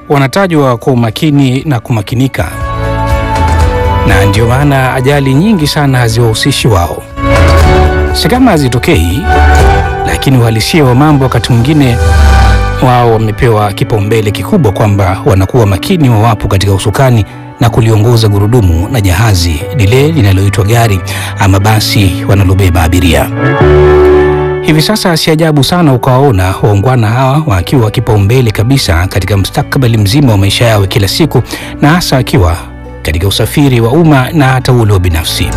wanatajwa kwa umakini na kumakinika, na ndio maana ajali nyingi sana haziwahusishi wao. Si kama hazitokei, lakini uhalisia wa mambo wakati mwingine wao wamepewa kipaumbele kikubwa kwamba wanakuwa makini wawapo katika usukani na kuliongoza gurudumu na jahazi lile linaloitwa gari ama basi wanalobeba abiria. Hivi sasa si ajabu sana ukawaona waungwana hawa wakiwa kipaumbele kabisa katika mustakabali mzima wa maisha yao kila siku, na hasa akiwa katika usafiri wa umma na hata ule wa binafsi.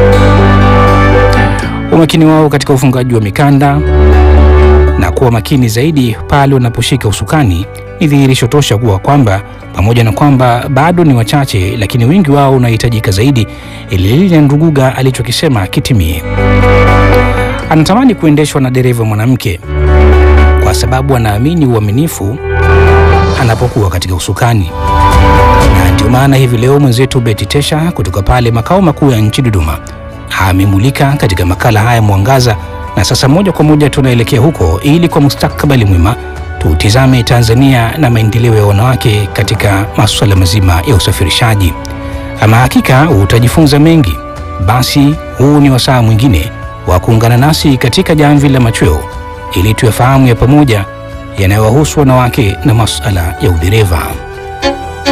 Umakini wao katika ufungaji wa mikanda na kuwa makini zaidi pale wanaposhika usukani ni dhihirisho tosha kuwa kwamba pamoja na kwamba bado ni wachache, lakini wengi wao unahitajika zaidi ili lile Nduguga alichokisema kitimie. Anatamani kuendeshwa na dereva mwanamke kwa sababu anaamini uaminifu anapokuwa katika usukani, na ndio maana hivi leo mwenzetu Beti Tesha kutoka pale makao makuu ya nchi Dodoma amemulika katika makala haya Mwangaza, na sasa moja kwa moja tunaelekea huko ili kwa mustakabali mwema tutizame Tanzania na maendeleo ya wanawake katika masuala mazima ya usafirishaji. Ama hakika utajifunza mengi. Basi huu ni wasaa mwingine wa kuungana nasi katika jamvi la machweo ili tuyafahamu ya pamoja yanayowahusu wanawake na masuala ya udereva.